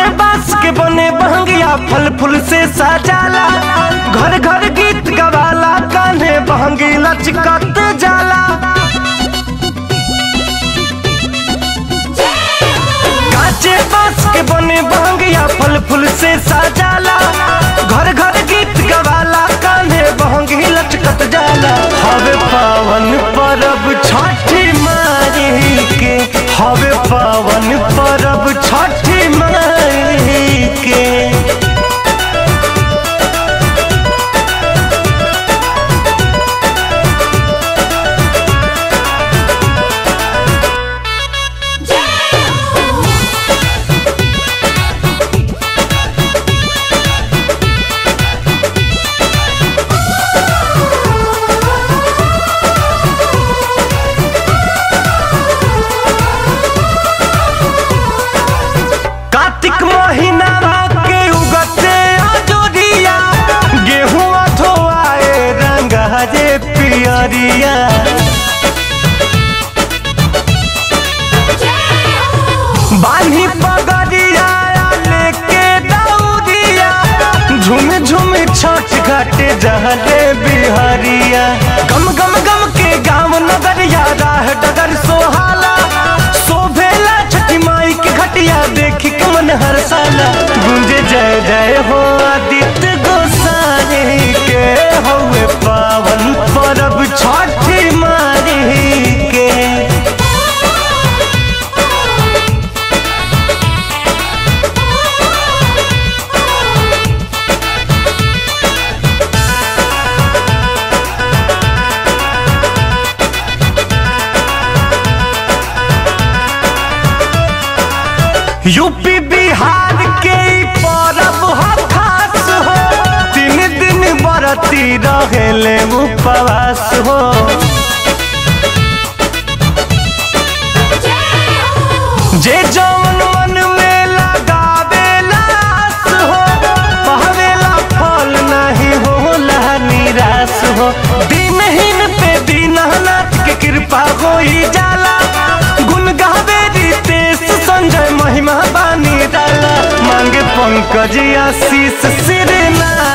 काचे बांस के बने बहंगिया फल फूल से सजाला घर घर गीत गवाला कान्हे बहंगी लचकत जाला काचे बांस के बने बहंगिया फल फूल से सजाला घर घर गीत गवाला कान्हे बहंगी लचकत जाला हवे पावन परब छठी माई के हवे पावन परब छठी माई के कार्तिक महीना के उगते अजोरिया गेहूं धोआए रंग हरे पियरिया बानी पगड़िया लेके दौड़िया झुम झुम छठ घाटे जहले बिहरिया गम गम गम के गाँव नगरिया राह डगर सोहाला शोभेला छठी माई के घटिया देखी के मन हर साला गुंजे जय जय हो आदित्य गोसाई के हवे पावन परब छठी माई के यूपी बिहार के ई परब ह खास हो तीन दिन बरती रहेले उपवास हो जे जौन मन में लगावेला आस हो पावेला फल नहीं होला निराश हो दिनहीन पे दीननाथ के कृपा होई जाला गुण गावे रितेश संजय महिमा बानी डाला मांगे पंकज आशीष सिरना